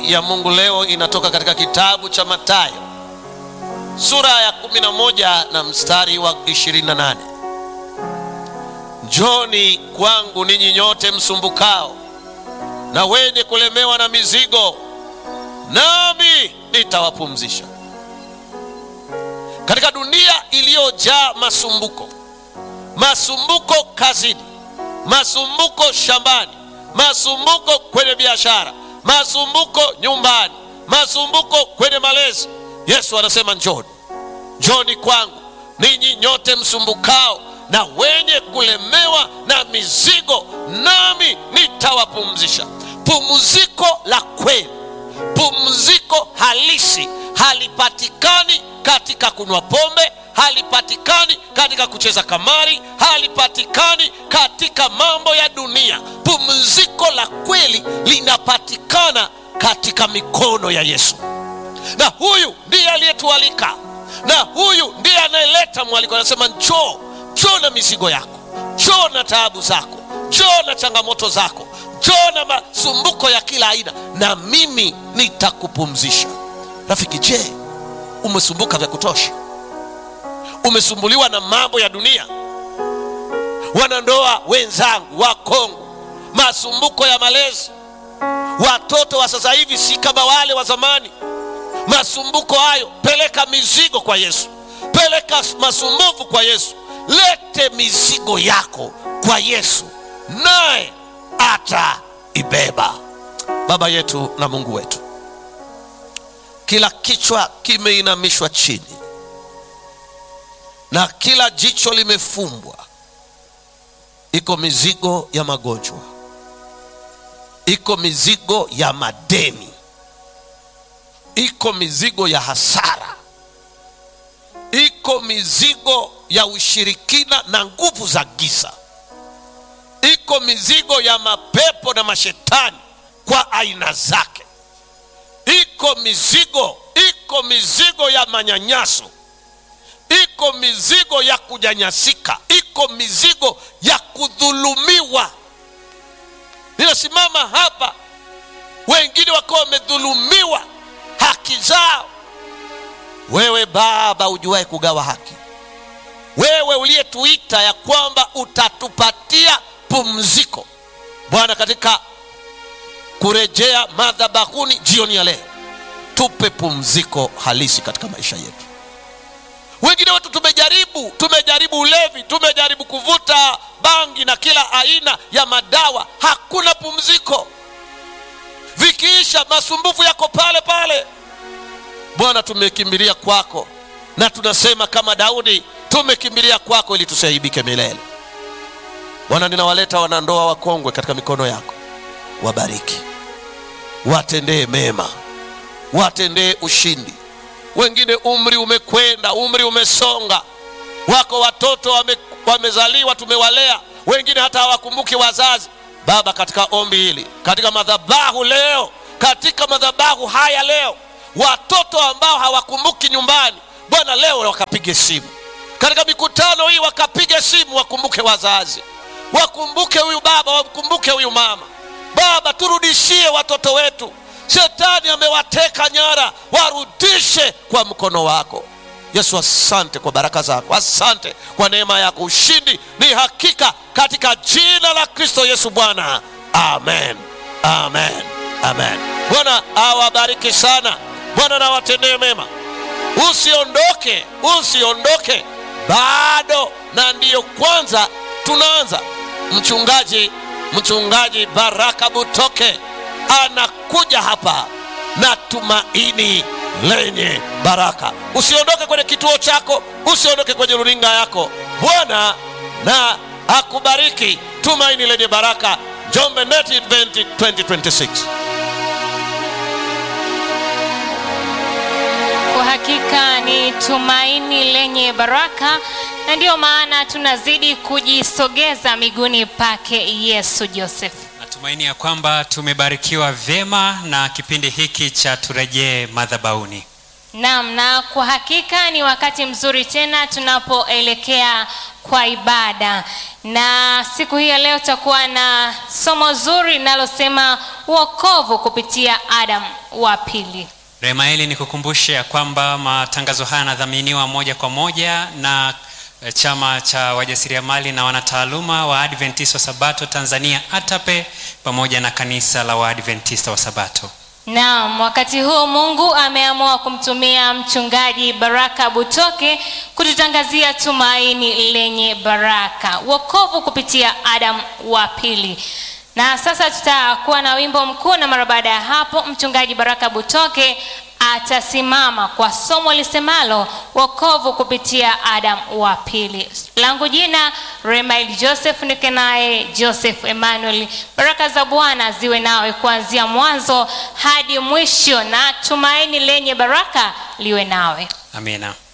ya Mungu leo inatoka katika kitabu cha Mathayo sura ya 11 na mstari wa 28. Njoni kwangu ninyi nyote msumbukao na wenye kulemewa na mizigo, nami nitawapumzisha. Katika dunia iliyojaa masumbuko, masumbuko kazini, masumbuko shambani, masumbuko kwenye biashara, masumbuko nyumbani, masumbuko kwenye malezi, Yesu anasema njoni, njoni kwangu ninyi nyote msumbukao na wenye kulemewa na mizigo, nami nitawapumzisha. Pumziko la kweli, pumziko halisi halipatikani katika kunywa pombe, halipatikani katika kucheza kamari, halipatikani katika mambo ya dunia. Pumziko la kweli linapatikana katika mikono ya Yesu, na huyu ndiye aliyetualika, na huyu ndiye anayeleta mwaliko. Anasema njoo, njoo na mizigo yako, njoo na taabu zako, njoo na changamoto zako, njoo na masumbuko ya kila aina, na mimi nitakupumzisha. Rafiki, je, umesumbuka vya kutosha? Umesumbuliwa na mambo ya dunia? Wanandoa wenzangu wa Kongo, masumbuko ya malezi, watoto wa sasa hivi si kama wale wa zamani. Masumbuko hayo, peleka mizigo kwa Yesu, peleka masumbufu kwa Yesu, lete mizigo yako kwa Yesu, naye ataibeba. Baba yetu na Mungu wetu, kila kichwa kimeinamishwa chini na kila jicho limefumbwa. Iko mizigo ya magonjwa, iko mizigo ya madeni, iko mizigo ya hasara, iko mizigo ya ushirikina na nguvu za giza, iko mizigo ya mapepo na mashetani kwa aina zake, iko mizigo, iko mizigo ya manyanyaso iko mizigo ya kunyanyasika, iko mizigo ya kudhulumiwa. Ninasimama hapa, wengine wakiwa wamedhulumiwa haki zao. Wewe Baba ujuaye kugawa haki, wewe uliyetuita ya kwamba utatupatia pumziko, Bwana, katika kurejea madhabahuni jioni ya leo, tupe pumziko halisi katika maisha yetu. Wengine wetu tumejaribu, tumejaribu ulevi, tumejaribu kuvuta bangi na kila aina ya madawa, hakuna pumziko. Vikiisha masumbufu yako pale pale. Bwana, tumekimbilia kwako na tunasema kama Daudi, tumekimbilia kwako ili tusaibike milele. Bwana, ninawaleta wanandoa wakongwe katika mikono yako, wabariki, watendee mema, watendee ushindi wengine umri umekwenda, umri umesonga, wako watoto wame, wamezaliwa, tumewalea, wengine hata hawakumbuki wazazi. Baba, katika ombi hili, katika madhabahu leo, katika madhabahu haya leo, watoto ambao hawakumbuki nyumbani, Bwana, leo wakapige simu, katika mikutano hii wakapige simu, wakumbuke wazazi, wakumbuke huyu baba, wakumbuke huyu mama. Baba, turudishie watoto wetu Shetani amewateka nyara, warudishe kwa mkono wako Yesu. Asante kwa baraka zako, asante kwa neema yako. Ushindi ni hakika katika jina la Kristo Yesu Bwana, amen, amen, amen. Bwana awabariki sana, Bwana nawatendee mema. Usiondoke, usiondoke bado, na ndiyo kwanza tunaanza. Mchungaji, mchungaji Baraka Butoke anakuja hapa na tumaini lenye baraka. Usiondoke kwenye kituo chako, usiondoke kwenye runinga yako. Bwana na akubariki. Tumaini lenye baraka, Njombe Net Event 2026. Kwa hakika ni tumaini lenye baraka, na ndiyo maana tunazidi kujisogeza miguuni pake Yesu Joseph. Natumaini ya kwamba tumebarikiwa vyema na kipindi hiki cha turejee madhabahuni. Naam, na kwa hakika ni wakati mzuri tena tunapoelekea kwa ibada, na siku hii ya leo tutakuwa na somo zuri linalosema wokovu kupitia Adam wa pili. Remaeli, ni kukumbushe ya kwamba matangazo haya yanadhaminiwa moja kwa moja na eh, chama cha wajasiriamali na wanataaluma wa Adventista wa Sabato Tanzania ATAPE pamoja na kanisa la Waadventista wa Sabato. Naam, wakati huu Mungu ameamua kumtumia mchungaji Baraka Butoke kututangazia tumaini lenye baraka, wokovu kupitia Adam wa pili. Na sasa tutakuwa na wimbo mkuu, na mara baada ya hapo mchungaji Baraka Butoke atasimama kwa somo lisemalo wokovu kupitia Adam wa pili. Langu jina Remail Joseph, nike naye Joseph Emmanuel. Baraka za Bwana ziwe nawe kuanzia mwanzo hadi mwisho, na tumaini lenye baraka liwe nawe. Amina.